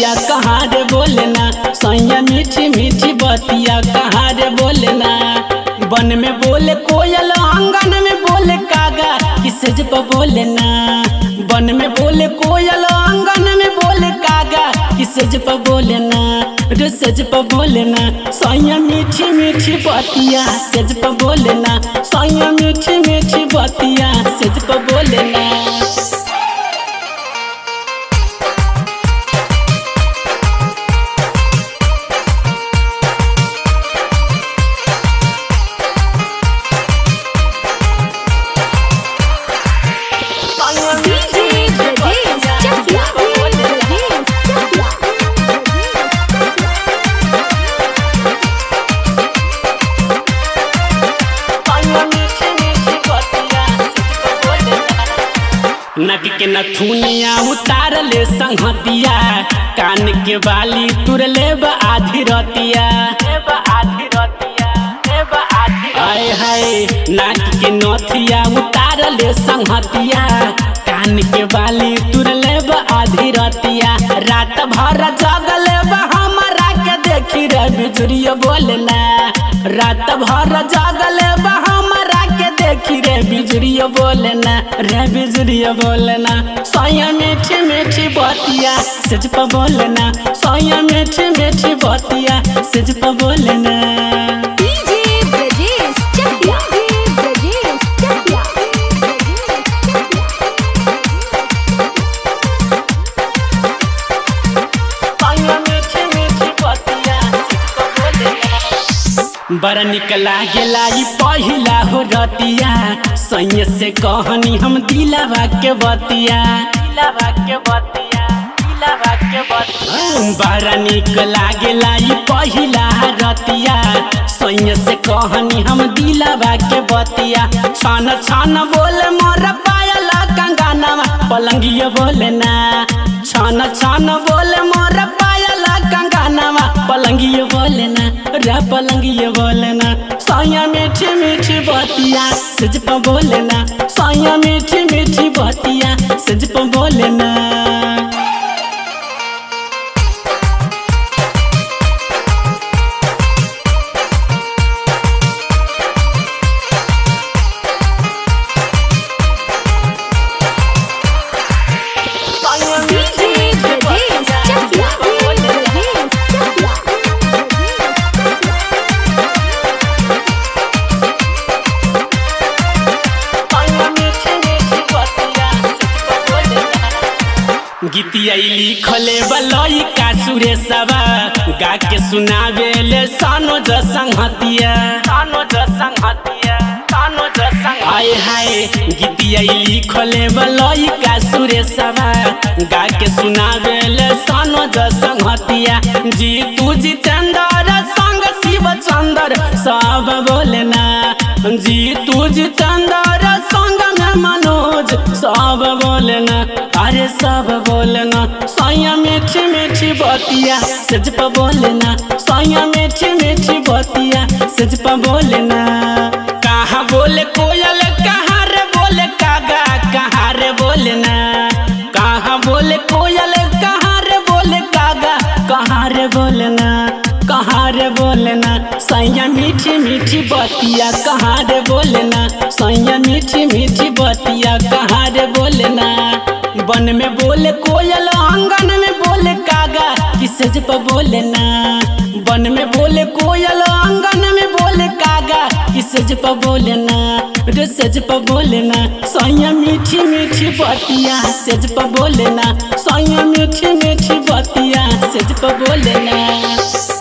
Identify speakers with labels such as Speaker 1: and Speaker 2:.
Speaker 1: बतिया कहाँ रे बोलना सैया मीठी मीठी बतिया कहाँ रे बोलना बन में बोले कोयल आंगन में बोले कागा किसे जब बोलना बन में बोले कोयल आंगन में बोले कागा किसे जब बोलना रे सज पर बोलना सैया मीठी मीठी बतिया सज पर बोलना सैया मीठी मीठी बतिया सज पर बोलना
Speaker 2: DJ Brajesh Chakla. Brajesh Chakla.
Speaker 1: नक के नथुनिया उतार ले संहतिया कान के बाली तुर लेब आधी रतिया आय हाय नाक के नथिया उतार ले संहतिया कान के बाली तुर लेब आधी रतिया रात भर जगल हमरा के देखी रे बिजुरिया बोलना रात भर जगल हमरा के देखी रे बिजुरिया बोलना रे बिजुरिया बोलना सोया मीठी मीठी बतिया सज पर बोलना सोया मीठी मीठी बतिया सज पर बोलना
Speaker 2: DJ Brajesh Chakla. Brajesh Chakla.
Speaker 1: बड़ा निक लागेला ई पहिला हो रतिया सैय से कहनी हम दिलावा के बतिया दिलावा के बतिया दिलावा के बतिया बड़ा निक लागेला ई पहिला रतिया सैय से कहनी हम दिलावा के बतिया छन छन बोले मोर पायल कंगनवा पलंगिया बोले ना छन छन बोले मोर पायल कंगनवा पलंगिया बोले ना रे पलंगिया बोले ना सैया मीठी मीठी बतिया सज पर बोले ना सैया मीठी मीठी बतिया सज पर बोले ना
Speaker 2: DJ Brajesh Chakla. Brajesh Chakla.
Speaker 1: गीतिया लिखले बलई का सुरेशवा गा के सुनावे ले सानो ज संहतिया सानो ज संहतिया सानो ज संग हाय हाय गीतिया लिखले बलई का सुरेशवा गा के सुनावे ले सानो ज संहतिया जी तू जितेंद्र संग शिव चंद्र सब बोलना जी तू जितेंद्र संग में मनोज सब बोलना अरे सब बोलना सैया मीठी मीठी बतिया सज पर बोलना सैया मीठी मीठी बतिया सज पर बोलना कहाँ बोले कोयल कहाँ रे बोले कागा कहाँ रे बोलना कहाँ बोले कोयल कहाँ रे बोले कागा कहाँ रे बोलना कहाँ रे बोलना सैया मीठी मीठी बतिया कहाँ रे बोलना सैया मीठी मीठी बतिया कहाँ रे बोलना बन में बोले कोयल आंगन में बोले कागा किसे जब बोलना बन में बोले कोयल आंगन में बोले कागा किसे जब बोलना रे सज पर बोलना सैया मीठी मीठी बतिया सज पर बोलना सैया मीठी मीठी बतिया सज पर बोलना